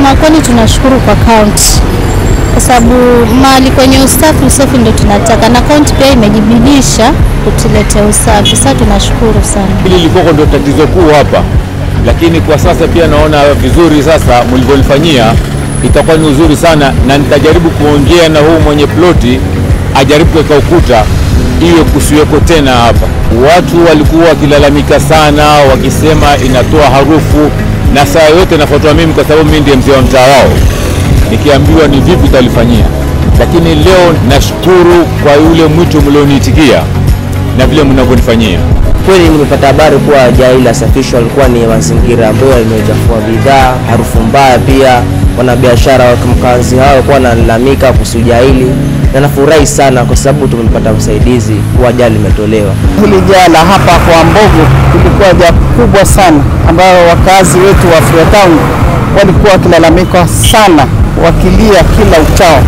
Kusema kweli, tunashukuru kwa kaunti kwa sababu mahali kwenye usafi, usafi ndio tunataka, na kaunti pia imejibidisha kutuletea usafi. Sasa tunashukuru sana. Hili lilikuwa ndio tatizo kuu hapa, lakini kwa sasa pia naona vizuri sasa mlivyolifanyia itakuwa ni uzuri sana, na nitajaribu kuongea na huu mwenye ploti ajaribu kuweka ukuta iwe kusiweko tena hapa. Watu walikuwa wakilalamika sana, wakisema inatoa harufu, na saa yote nafuatwa mimi kwa sababu mimi ndiye mzee wa mtaa wao, nikiambiwa ni vipi utalifanyia. Lakini leo nashukuru kwa yule mwito mlioniitikia na vile mnavyonifanyia. Kweli nimepata habari kuwa jaa hili lasafishwa alikuwa ni mazingira ambayo yamechafua bidhaa, harufu mbaya. Pia wanabiashara wa mkazi hao walikuwa wanalalamika kuhusu jaa hili, na nafurahi sana kwa sababu tumepata usaidizi kuwa jaa limetolewa. Hili jaa la hapa kwa Mbogo lilikuwa jaa kubwa sana, ambayo wakazi wetu wa Freetown walikuwa wakilalamika sana, wakilia kila uchao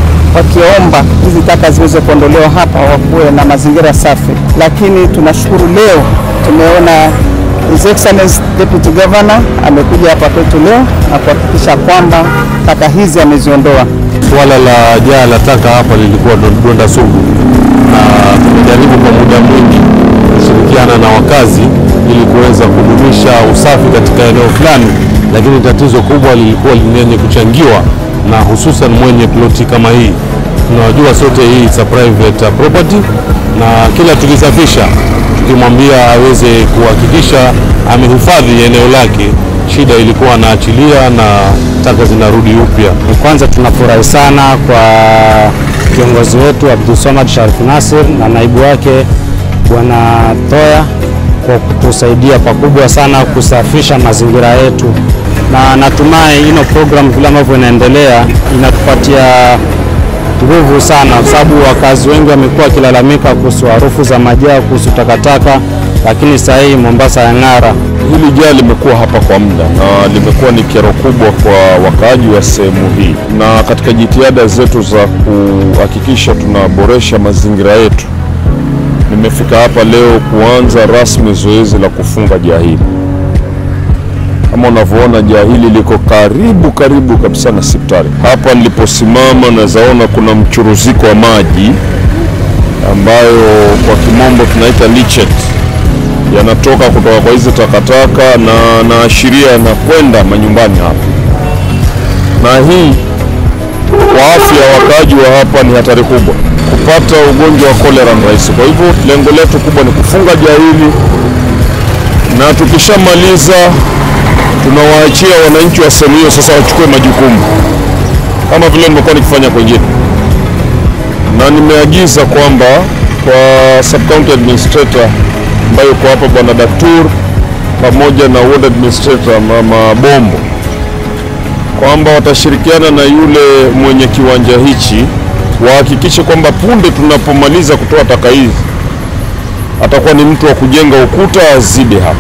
wakiomba hizi taka ziweze kuondolewa hapa, wakuwe na mazingira safi. Lakini tunashukuru leo tumeona His Excellency Deputy Governor amekuja hapa kwetu leo na kuhakikisha kwamba taka hizi ameziondoa. Suala la jaa la taka hapa lilikuwa donda sugu, na tumejaribu kwa muda mwingi kushirikiana na wakazi ili kuweza kudumisha usafi katika eneo fulani, lakini tatizo kubwa lilikuwa lenye kuchangiwa na hususan mwenye ploti kama hii. Tunajua sote hii is a private property, na kila tukisafisha tukimwambia aweze kuhakikisha amehifadhi eneo lake, shida ilikuwa anaachilia na taka zinarudi upya. Kwanza tunafurahi sana kwa kiongozi wetu Abdulswamad Sharif Nasir na naibu wake Bwana Toya kwa kutusaidia pakubwa sana kusafisha mazingira yetu, na natumai ino program vile ambavyo inaendelea inatupatia nguvu sana, kwa sababu wakazi wengi wamekuwa wakilalamika kuhusu harufu za majaa, kuhusu takataka, lakini sasa hii Mombasa ya ng'ara. Hili jaa limekuwa hapa kwa muda na limekuwa ni kero kubwa kwa wakaaji wa sehemu hii, na katika jitihada zetu za kuhakikisha tunaboresha mazingira yetu, nimefika hapa leo kuanza rasmi zoezi la kufunga jaa hili. Kama unavyoona jaa hili liko karibu karibu kabisa na hospitali. Hapa niliposimama nawezaona kuna mchuruziko wa maji ambayo kwa kimombo tunaita lichet yanatoka kutoka kwa hizi takataka na naashiria yanakwenda manyumbani hapa, na hii kwa afya ya wakaaji wa hapa ni hatari kubwa. Kupata ugonjwa wa kolera ni rahisi. Kwa hivyo lengo letu kubwa ni kufunga jaa hili, na tukishamaliza tunawaachia wananchi wa sehemu hiyo sasa wachukue majukumu kama vile nimekuwa nikifanya kwengine, na nimeagiza kwamba kwa sub county administrator ambayo yuko hapa bwana Daktur pamoja na ward administrator mama Bombo kwamba watashirikiana na yule mwenye kiwanja hichi wahakikishe kwamba punde tunapomaliza kutoa taka hizi atakuwa ni mtu wa kujenga ukuta azide hapa.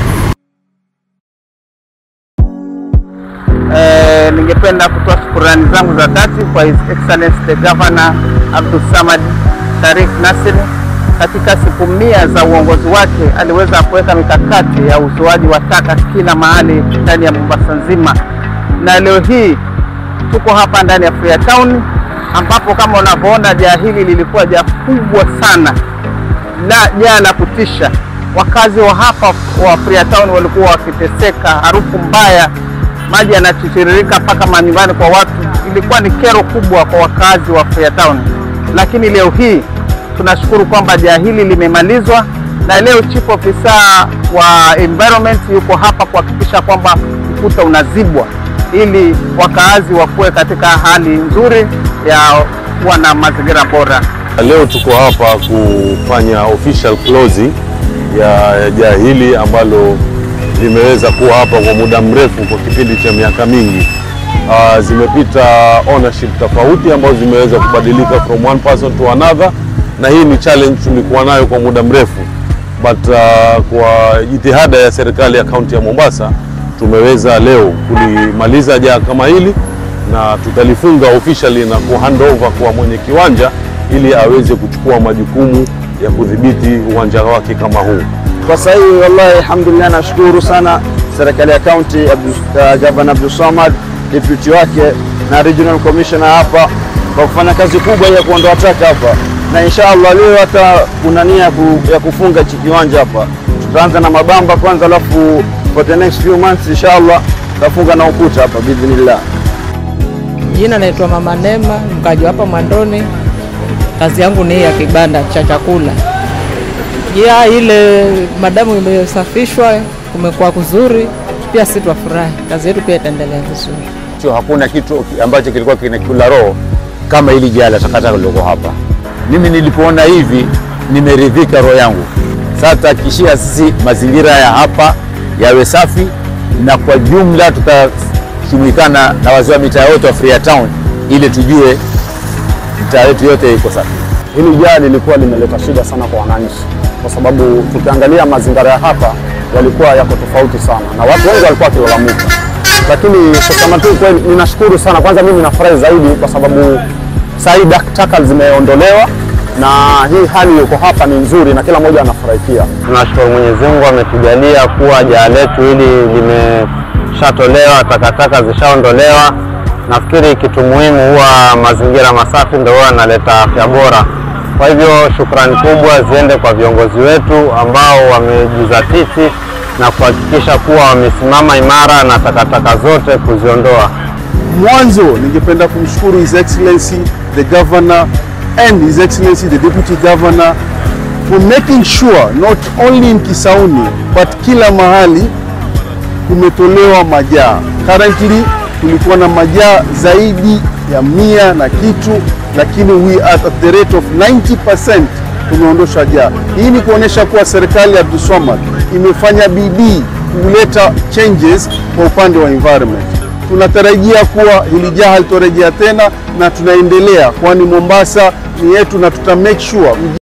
Eh, ningependa kutoa shukurani zangu za dhati kwa His Excellency the Governor Abdul Samad Sharif Nasir. Katika siku mia za uongozi wake aliweza kuweka mikakati ya uzoaji wa taka kila mahali ndani ya Mombasa nzima, na leo hii tuko hapa ndani ya Freetown ambapo kama unavyoona jaa hili lilikuwa jaa kubwa sana la jaa la kutisha. Wakazi wa hapa wa Freetown walikuwa wakiteseka, harufu mbaya, maji yanatiririka mpaka manyumbani kwa watu. Ilikuwa ni kero kubwa kwa wakazi wa Freetown, lakini leo hii tunashukuru kwamba jaa hili limemalizwa, na leo chief officer wa environment yuko hapa kuhakikisha kwamba ukuta unazibwa ili wakaazi wakuwe katika hali nzuri ya kuwa na mazingira bora. Leo tuko hapa kufanya official closing ya jaa hili ambalo limeweza kuwa hapa kwa muda mrefu, kwa kipindi cha miaka mingi. Uh, zimepita ownership tofauti ambazo zimeweza kubadilika from one person to another, na hii ni challenge tulikuwa nayo kwa muda mrefu, but uh, kwa jitihada ya serikali ya kaunti ya Mombasa tumeweza leo kulimaliza jaa kama hili na tutalifunga officially na ku hand over kwa mwenye kiwanja ili aweze kuchukua majukumu ya kudhibiti uwanja wake kama huu. Kwa sasa hivi wallahi, alhamdulillah, nashukuru sana serikali ya kaunti, Gavana Abdul Samad deputy wake na regional commissioner hapa kwa kufanya kazi kubwa ya kuondoa taka hapa, na inshallah leo hata kuna nia ya ku- ya kufunga hichi kiwanja hapa. Tutaanza na mabamba kwanza, alafu for the next few months inshallah tutafunga na ukuta hapa biidhnillah. Jina naitwa Mama Nema, mkaji hapa Mwandoni. Kazi yangu ni hii ya kibanda cha chakula. Ya ile madamu imesafishwa, kumekuwa kuzuri, pia sisi twafurahi. Kazi yetu pia itaendelea vizuri. sio hakuna kitu ambacho kilikuwa kinakula roho kama hili jaa la takataka liloko hapa. Mimi nilipoona hivi nimeridhika roho yangu. Sasa tutahakikishia sisi mazingira ya hapa yawe safi, na kwa jumla tutashughulikana na wazee wa mitaa yote wa Freetown ili tujue mitaa yetu yote iko safi. Hili jaa lilikuwa limeleta shida sana kwa wananchi, kwa sababu tukiangalia mazingira ya hapa yalikuwa yako tofauti sana, na watu wengi walikuwa wakilalamika. Lakini kusema tu kweli, ninashukuru sana. Kwanza mimi nafurahi zaidi kwa sababu saa hii dak- taka zimeondolewa na hii hali iko hapa ni nzuri na kila mmoja anafurahikia. Tunashukuru Mwenyezi Mungu ametujaalia kuwa jaa letu hili limeshatolewa, takataka zishaondolewa. Nafikiri kitu muhimu huwa mazingira masafi ndio huwa yanaleta afya bora. Kwa hivyo shukrani kubwa ziende kwa viongozi wetu ambao wamejizatiti na kuhakikisha kuwa wamesimama imara na takataka zote kuziondoa. Mwanzo ningependa kumshukuru His Excellency the Governor and His Excellency the Deputy Governor for making sure not only in Kisauni but kila mahali kumetolewa majaa. Currently tulikuwa na majaa zaidi ya mia na kitu, lakini we are at the rate of 90% tumeondosha jaa. Hii ni kuonyesha kuwa serikali ya Abdulswamad imefanya bidii kuleta changes kwa upande wa environment. Tunatarajia kuwa hili jaa halitorejea tena na tunaendelea, kwani Mombasa ni yetu na tuta make sure